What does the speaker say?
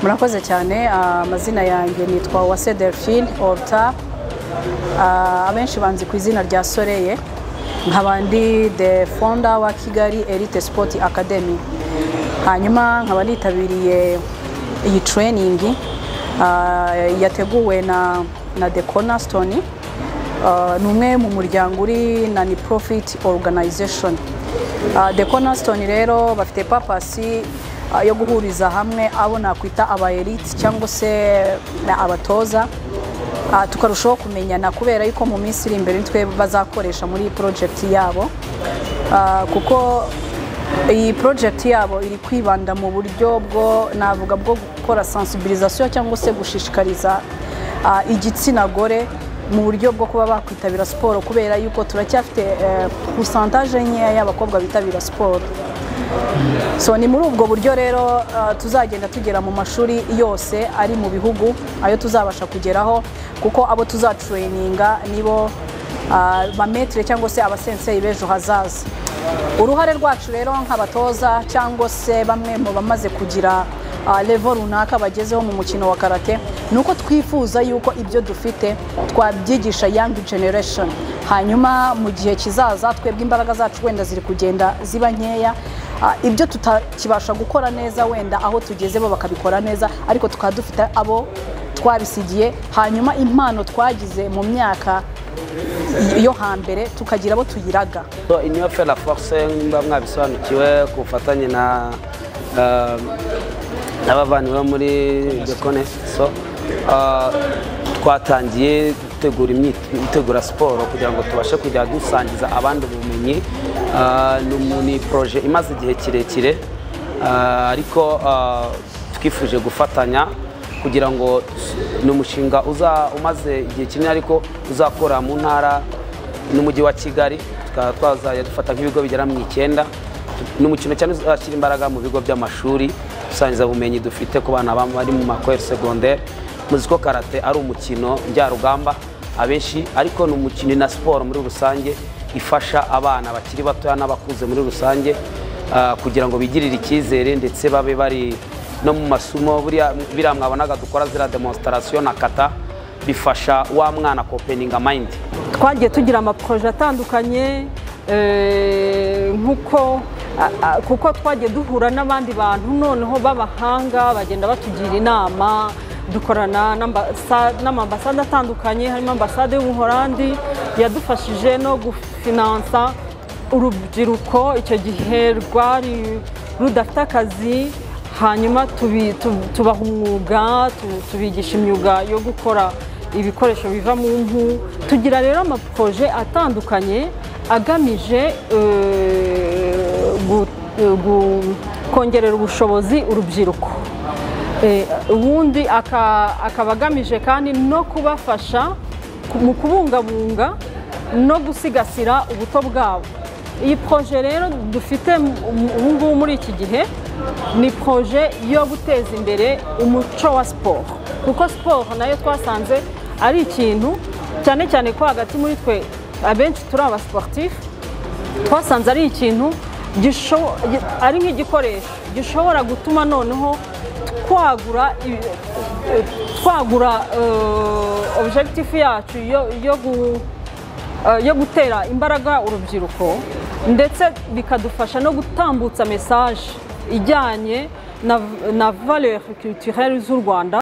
murakoze cyane amazina yanjye nitwa uwase delphine orta abenshi banzi ku izina rya soreye nkaba ndi the founder wa kigali elite sport academy hanyuma nkaba nitabiriye iyi training yateguwe na na the cornerstone ni umwe mu muryango uri nani profit organization the cornerstone rero bafite papasi yo guhuriza hamwe abo nakwita aba elite cyangwa se abatoza tukarushaho kumenyana kubera yuko mu minsi iri imbere nitwe bazakoresha muri iyi porojegiti yabo kuko iyi porojegiti yabo iri kwibanda mu buryo bwo navuga bwo gukora sensibilisation cyangwa se gushishikariza igitsina gore mu buryo bwo kuba bakwitabira siporo kubera yuko turacyafite pusantaje nkeya y'abakobwa bitabira siporo so ni muri ubwo buryo rero tuzagenda tugera mu mashuri yose ari mu bihugu ayo tuzabasha kugeraho kuko abo tuzacureyininga nibo bametire cyangwa se abasensei b'ejo hazaza uruhare rwacu rero nk'abatoza cyangwa se bamwe mu bamaze kugira levo runaka bagezeho mu mukino wa karate ni uko twifuza yuko ibyo dufite twabyigisha yangi generation hanyuma mu gihe kizaza twebwe imbaraga zacu wenda ziri kugenda ziba nkeya ibyo tutakibasha gukora neza wenda aho tugeze bo bakabikora neza ariko tukaba dufite abo twabisigiye hanyuma impano twagize mu myaka yo hambere tukagira abo tuyiraga iniyo fera force mba mwabisobanukiwe ku bufatanye na n'abavandimwe muri dekone so twatangiye gutegura siporo kugira ngo tubashe kujya dusangiza abandi ubumenyi ni poroje imaze igihe kirekire ariko twifuje gufatanya kugira ngo ni umushinga umaze igihe kinini ariko uzakora mu ntara n'umujyi wa kigali tukaba twazajya dufata nk'ibigo bigera mu icyenda ni umukino cyane uzashyira imbaraga mu bigo by'amashuri dusangiza ubumenyi dufite ku bana bari mu makweri segonderi muzi ko karate ari umukino njyarugamba abenshi ariko ni umukino na siporo muri rusange ifasha abana bakiri batoya n'abakuze muri rusange kugira ngo bigirire icyizere ndetse babe bari no mu masomo biriya mwabonaga dukora ziriya demonsitarasiyo na kata bifasha wa mwana kopeninga mayindi twagiye tugira amaporoje atandukanye nk'uko kuko twagiye duhura n'abandi bantu noneho b'abahanga bagenda batugira inama dukorana n'amambasade atandukanye harimo ambasade y'umuhorandi yadufashije no gufinansa urubyiruko icyo gihe rwari rudafite akazi hanyuma tubaha umwuga tubigisha imyuga yo gukora ibikoresho biva mu mpu tugira rero amaporoje atandukanye agamije kongerera ubushobozi urubyiruko ubundi akaba agamije kandi no kubafasha mu kubungabunga no gusigasira ubuto bwabo iyi poroje rero dufite ubu ngubu muri iki gihe ni poroje yo guteza imbere umuco wa siporo kuko siporo nayo twasanze ari ikintu cyane cyane ko hagati muri twe abenshi turi abasiporutifu twasanze ari ikintu ari nk'igikoresho gishobora gutuma noneho twagura twagura objekitifu yacu yo gutera imbaraga urubyiruko ndetse bikadufasha no gutambutsa mesaje ijyanye na valeur culturelle z'u rwanda